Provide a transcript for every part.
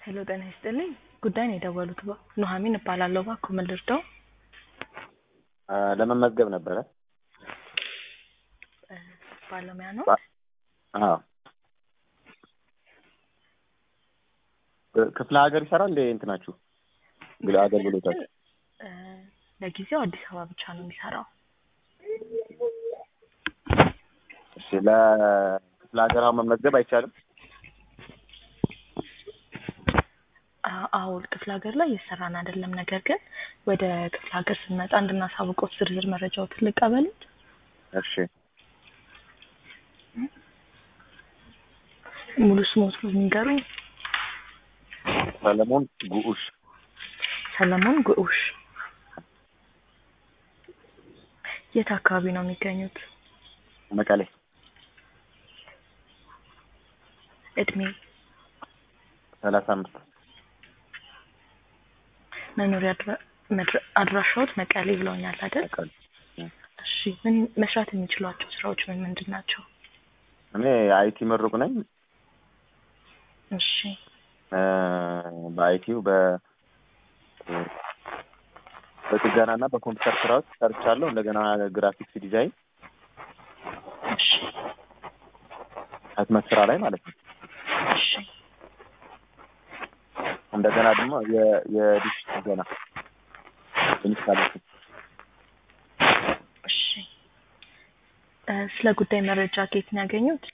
ሄሎ ጤና ይስጥልኝ ጉዳይ ነው የደወሉት ባ ኑሐሚን እባላለሁ እባክዎ ምን ልርዳዎ ለመመዝገብ ነበረ። ባለሙያ ነው አዎ ክፍለ ሀገር ይሰራል እንዴ እንትናችሁ ግል አገልግሎታችሁ? እ ለጊዜው አዲስ አበባ ብቻ ነው የሚሰራው እሺ ለክፍለ ሀገር አሁን መመዝገብ አይቻልም? አ- አዎ ክፍለ ሀገር ላይ እየሰራን አይደለም ነገር ግን ወደ ክፍለ ሀገር ስንመጣ እንድናሳውቅዎት ዝርዝር መረጃዎትን ልቀበሉት እሺ ሙሉ ስሞትን ንገሩኝ ሰለሞን ጉዑሽ ሰለሞን ጉዑሽ የት አካባቢ ነው የሚገኙት መቀሌ እድሜ ሰላሳ አምስት መኖሪያ አድራ- መድረ- አድራሻዎት መቀሌ ብለውኛል አይደል መቀሌ እሺ ምን መስራት የሚችሏቸው ስራዎች ምን ምንድን ናቸው እኔ አይቲ ምሩቅ ነኝ እሺ እ በአይቲው በ በጥገና እና በኮምፒውተር ስራዎች ሰርቻለሁ። እንደገና ግራፊክስ ዲዛይን እሺ ህትመት ስራ ላይ ማለት ነው። እሺ እንደገና ደግሞ የ- የዲሽ ጥገና ኢንስታሌሽን እሺ እ ስለ ጉዳይ መረጃ ከየት ነው ያገኙት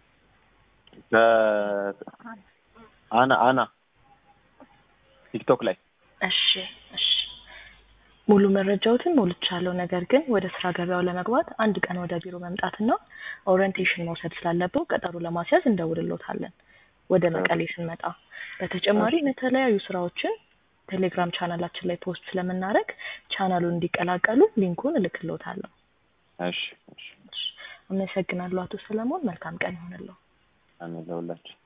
አና አና ቲክቶክ ላይ እሺ እሺ ሙሉ መረጃዎትን ሞልቻለሁ። ነገር ግን ወደ ስራ ገበያው ለመግባት አንድ ቀን ወደ ቢሮ መምጣትና ኦሪየንቴሽን መውሰድ ስላለብው ቀጠሮ ለማስያዝ እንደውልሎታለን ወደ መቀሌ ስንመጣ። በተጨማሪም የተለያዩ ስራዎችን ቴሌግራም ቻናላችን ላይ ፖስት ስለምናደርግ ቻናሉን እንዲቀላቀሉ ሊንኩን እልክልዎታለሁ። እሺ እሺ እሺ፣ አመሰግናለሁ አቶ ሰለሞን። መልካም ቀን ይሆንልዎ። አሜን ለሁላችን